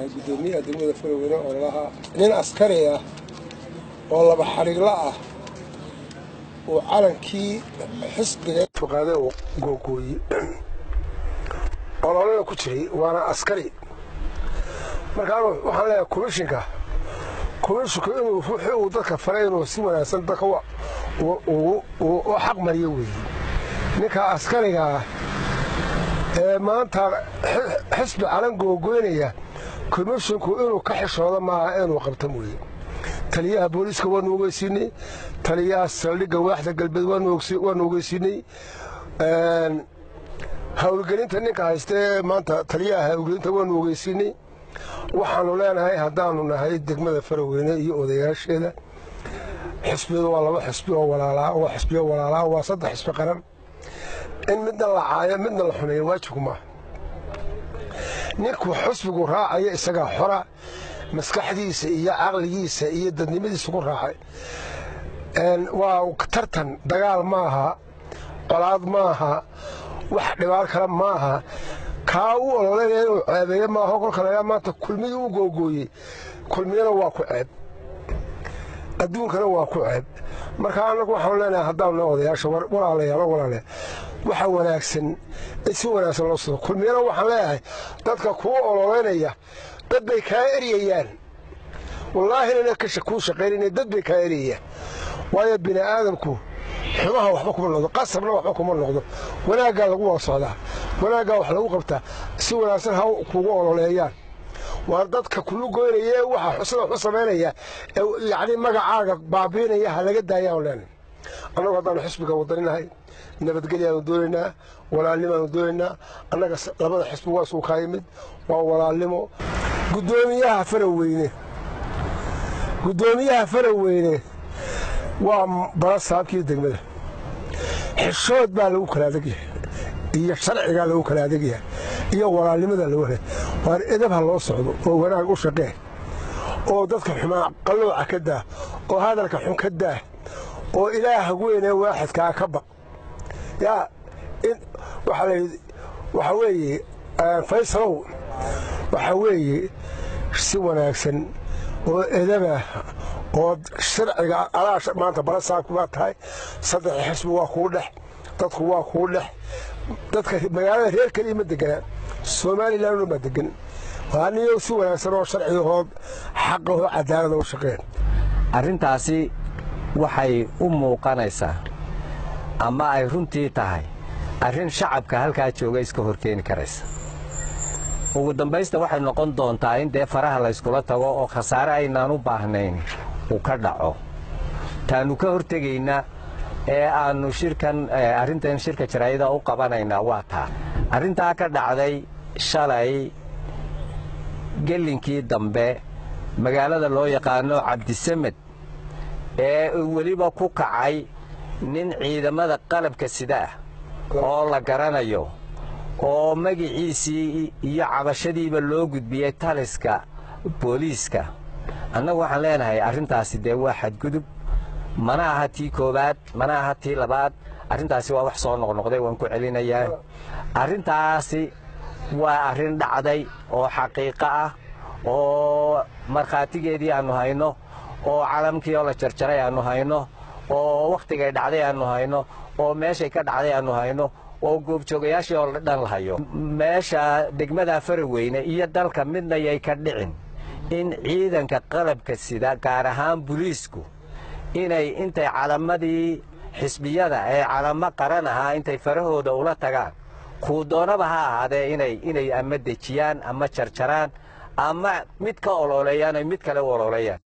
ahay guddoomiyaha degmada faraweyne oo lalahaa nin askari ah oo laba xadhigla ah uu calankii xisbiga fuqaade uu googooyey ololana ku jiray waana askari markaan waxaan leeyahay komishinka komishinku inuu ruuxii uu dadka faray inuu si wanaagsan dadka u xaq mariyo weeye ninka askarigaa ee maanta xisbi calan googoynaya komishinku inuu ka xishoodo maaha inuu qabta mooye taliyaha booliiska waanu ogeysiinay taliyaha saldhigga waaxda galbeed waanu ogeysiinay howlgelinta ninka haystee maanta taliyaha howlgelinta waanu ogeysiinay waxaanu leenahay haddaanu nahay degmada faraweyne iyo odayaasheeda xisbiyadu waa laba xisbi oo walaalaa waa xisbiyo walaalaa waa saddex xisbi qaran in midna la caayo midna la xumeeyo waajibku maaha ninkuu xusbigu raacaya isagaa xora maskaxdiisa iyo caqligiisa iyo dadnimadiisa ku raacay waa tartan dagaal maaha colaad maaha wax dhibaar kale maaha kaa u ololeynaya inuu ceebeeye maaho kolka lagaa maanta kulmidii u googooyey kulmiyana waa ku ceeb adduunkana waa ku ceeb marka annagu waxaanu leenahay haddaanu odayaasha walaalayaalo walaale waxa wanaagsan in si wanaagsan loo soo kulmiyana waxaan leeyahay dadka kuu ololeynaya dad bay kaa eryayaan wallaahina kuu shaqaynayna dad bay kaa eryayaan waayo bini aadamku xumaha waxba kuma noqdo qasabna waxba kuma noqdo wanaaggaa lagu wada socdaa wanaaggaa wax lagu qabtaa si wanaagsan ha kugu ololeeyaan waa dadka kulu goynaya waxa sida waxu samaynaya yacni magacaaga baabiinaya ha laga daayaan leenay annagu haddaanu xisbiga wadaninahay nabadgelyaanu doonaynaa walaalnimaanu doonaynaa annaga labada xisbi waa isuu kaa yimid waa walaalnimo guddoomiyaha faraweyne guddoomiyaha faraweyne waa bara saabkii degmada xishood baa lagu kala adegyahay iyo sharcigaa lagu kala adegyahay iyo walaalnimadaa lagu helay waar edab ha loo socdo oo wanaag u shaqee oo dadka xumaa qallooca ka daah oo hadalka xun ka daah oo ilaaha weynee waaxidkaa ka baq yaa waxaa weeye faysalow waxaa weeye si wanaagsan oo edabah oo sharciga adaa maanta balasaabku baa tahay saddex xisbi waa kuu dhex dadku waa kuu dhex dadka magaalada reer keliya ma deganaa somalilan ma degan aniyo si wanaagsan oo sharcigahood xaqahoo cadaalada u shaqeen arrintaasi waxay u muuqanaysaa ama ay runtii tahay arrin shacabka halkaa jooga iska horkeeni karaysa ugu dambaysta waxay noqon doontaa in dee faraha layskula tago oo khasaare aynaan u baahnayn uu ka dhaco taannu ka hortegaynaa ee aannu shirkan arrintan shirka jaraayada u qabanaynaa waa taa arrintaa ka dhacday shalay gellinkii dambe magaalada loo yaqaano cabdisamed ee weliba ku kacay nin ciidamada qalabka sida ah oo la garanayo oo magiciisii iyo cabashadiiba loo gudbiyey taliska booliiska annagu waxaan leenahay arrintaasi dee waa xadgudub mana aha tii koowaad mana aha tii labaad arrintaasi waa wax soo noqnoqday waan ku celinayaa arrintaasi waa arrin dhacday oo xaqiiqo ah oo markhaatigeedii aannu hayno oo calamkii oo la jarjaray aannu hayno oo wakhtigay dhacday aannu hayno oo meeshay ka dhacday aannu hayno oo goobjoogayaashii oo dhan la hayo meesha degmada faraweyne iyo dalka midna yay ka dhicin in ciidanka qalabka sida gaar ahaan buliisku inay intay calamadii xisbiyada ee calamo qaran ahaa intay farahooda ula tagaan kuu doonaba ha ahaadee inay inay ama dejiyaan ama jarjaraan ama mid ka ololeeyaan ay mid kale u ololeeyaan